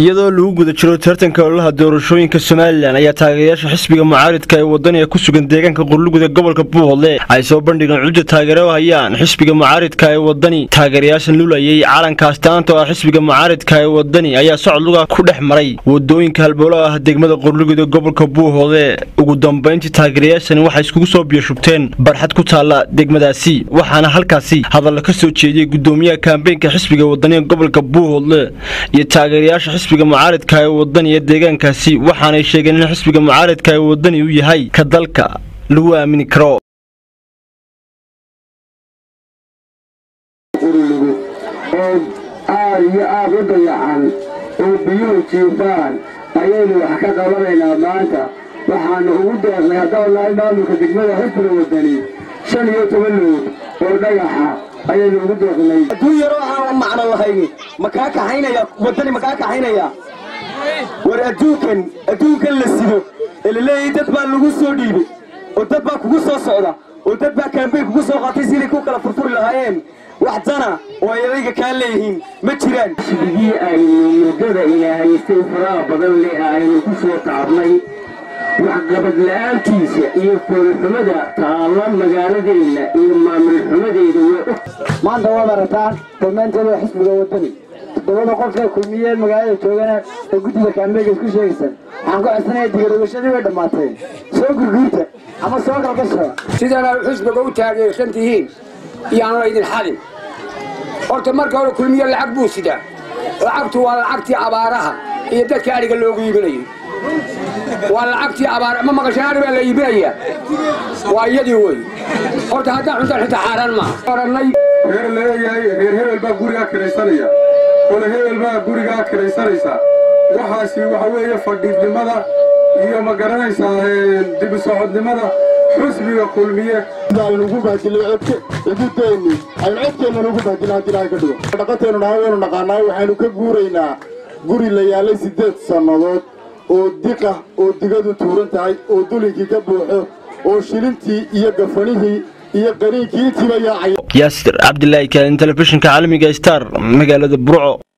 iyadoo lagu guda jiro tartanka ololaha doorashooyinka somalilan ayaa taageerayaasha xisbiga mucaaridka ee wadaniga ku sugan deegaanka qurluguda gobolka buuhodle ay soo bandhigeen cudda taageero hayaan xisbiga mucaaridka ee wadani taageerayaashan lulayay calankaas taanta oo ah xisbiga mucaaridka ee wadani ayaa socod luga ku dhex maray wadooyinka halbowlo ah degmada qurluguda gobolka buuhoodle ugu dambayntii taageerayaashani waxay iskugu soo biyashubteen barxad ku taalla degmadaasi waxaana halkaasi hadalla ka soo jeediyey gudoomiyaha kaambeynka xisbiga wadaniga gobolka buuhoodle iyo taageerayaasha xisbiga mucaaridka ee wadani ee deegaankaasi waxaanay sheegeen in xisbiga mucaaridka ee wadani uu yahay ka dalka lagu aamini karo urulugu oo aad iyo aad u dayacan oo biyuhu jiifaan ayaynu wax ka qabanaynaa maanta waxaanu ugu deeqnay haddaan nahay maamulka degmada xisbiga wadani shan iyo toban lood oo dhagaxa ayaynu ugu deeqnay adduun yaroo aan macno lahayni makaa kaxaynaya waddani makaa kaxaynaya war adduunkan adduunkan la sido ee laleeyahay dad baa lagu soo dhiibay oo dad baa kugu soo socda oo dad baa kaambeyn kugu soo qaatay sidii ku kala furfuri lahaayeen wax dana oo ay adayga kaa leeyihiin ma jiraan xisbigii aynu muddada ilaahaystay faraha badan leh aynu ku soo taabnay waxqabad la-aantiisa iyo foolxumada taalla magaaladeenna iyo maamul xumadeeda way og maanta waad aragtaan dhammaanteeda xisbiga wadani toddobada qofka kulmiyeen magaalada joogana ee guddiga kaambeega isku sheegaysan waxaan ku codsanaya digaroogashadii way dhammaateen soo gurguurta ama soo galgasha sidana xisbiga u taageersan tihiin iyaanu laydin xadin horta marka hore kulmiye lacag buu sidaa lacagtu waa lacagtii abaaraha iyo dadka adhiga loogu iibinayay waa lacagtii abaar ma maqashaan adhi baa la iibinayaa waa iyadii wey horta haddaan cuntaan xitaa xaaraan maaha orannay reer leeyahay reer hebel baa gurigaa kiraysanaya ole hebel baa gurigaa kiraysanaysa waxaasi waxa weeye fadhiidnimada iyo ma garanaysaa dibi socodnimada xusbiga kulmiye aynu ugu bahdilay codke xuduudeenni aynu codkeennan ugu bahdilay haddii ilahay ka dhigo dhaqanteennu nahay waynu naqaanaa waxaynu ka guuraynaa guri la yaalay siddeed sannadood oo diqah oo digadu tuuran tahay oo dulinkii ka buuxo oo shilintii iyo gafanihii iyo qaniinkii intiiba yaacaya yaasir cabdilaahi kaalin telefishinka caalamiga star magaalada burco